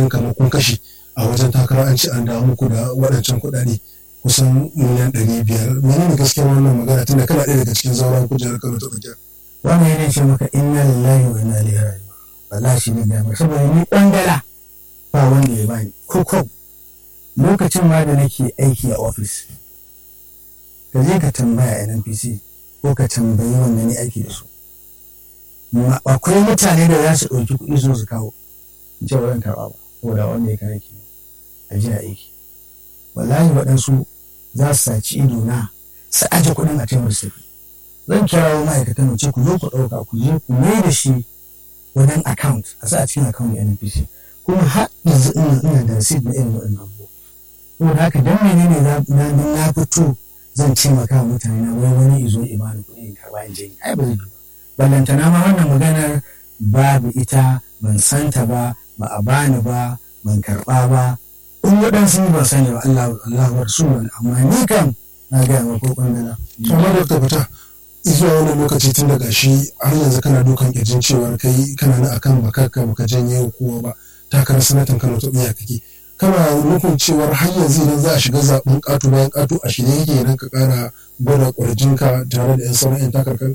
kamar kun kashe a wajen takara an ci an dawo muku da waɗancan kuɗaɗe kusan miliyan ɗari biyar menene gaskiyar wannan magana tunda kana ɗaya daga cikin zauren kujerar kano ta tsakiya. wannan yana ce maka inna lillahi wa inna ilaihi raji'un wallahi shi ne gama saboda ni kwandala ba wanda ya bani ko ko lokacin ma da nake aiki a ofis ka je ka tambaya NNPC ko ka tambayi wanda ni aiki da su akwai mutane da za su ɗauki kuɗi su su kawo in ce wurin karɓa ba saboda wanda ya kare ki a jiya aiki wallahi waɗansu za su saci ido na su aje kuɗin a taimar su zan kirawo ma'aikatan mu ce ku zo ku ɗauka ku je ku mai da shi wajen account a sa a cikin account NPC kuma har yanzu ina ina da receipt na irin waɗannan abubuwa saboda haka dan menene na na fito zan ce maka mutane na wai wani izo imani kuɗi in karɓa in je ai ba zai yi ba ballantana ma wannan maganar babu ita ban santa ba ba a bani ba ban karɓa ba in waɗansu ban sani ba Allah Allah wa rasulun amma ni kam na gaya ma ko kwandala. amma da ka fita zuwa wani lokaci tun daga shi har yanzu kana dukan kirjin cewar kai kana na akan bakarka baka janye kowa ba takarar sanatan kano ta tsaya kake kana nufin cewar har yanzu idan za a shiga zaɓen ƙato bayan ƙato a shirye yake idan ka ƙara gwada ƙwarjinka tare da 'yan sauran 'yan takarkar.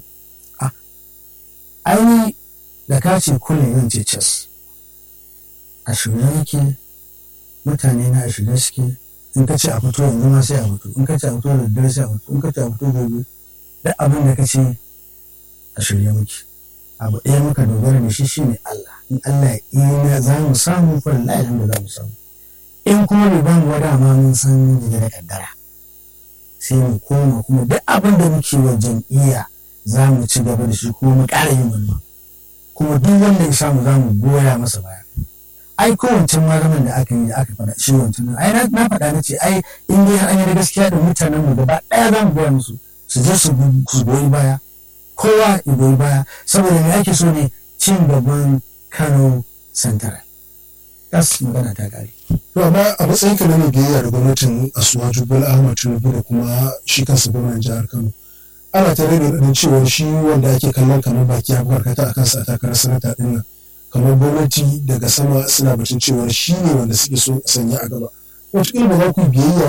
aini da ka ce kullum zan ce cas a shirye yake mutane na a shirye suke in ka ce a fito yanzu ma sai a fito in ka ce a fito da daddare sai a fito in ka ce a fito gobe duk abin da ka ce a shirye muke abu ɗaya muka dogara da shi shine Allah in Allah ya iya za mu samu fa lillahi alhamdu za mu samu in kuma bai ba mu wada ma mun san jige da kaddara sai mu koma kuma duk abin da muke wa jam'iyya za mu ci gaba da shi kuma mu ƙara yin wannan kuma duk wanda ya samu za mu goya masa baya ai ko wancan malaman da aka yi da aka faɗa shi wancan ai na faɗa na ce ai in dai har an yi da gaskiya da mutanen mu gaba ɗaya za mu goya musu su je su goyi baya kowa ya goyi baya saboda me ake so ne cin gaban Kano Central tas magana ta kare to amma a matsayin ka na mai biyayya da gwamnatin Asuwaju Bola Ahmad Tinubu da kuma shi kansa gwamnan jihar Kano ana ta rage da cewa shi wanda ake kallon kamar baki ya karkata a kansa a takarar sanata din nan kamar gwamnati daga sama suna batun cewa shi ne wanda suke so sanya a gaba wataƙila ba za ku biyayya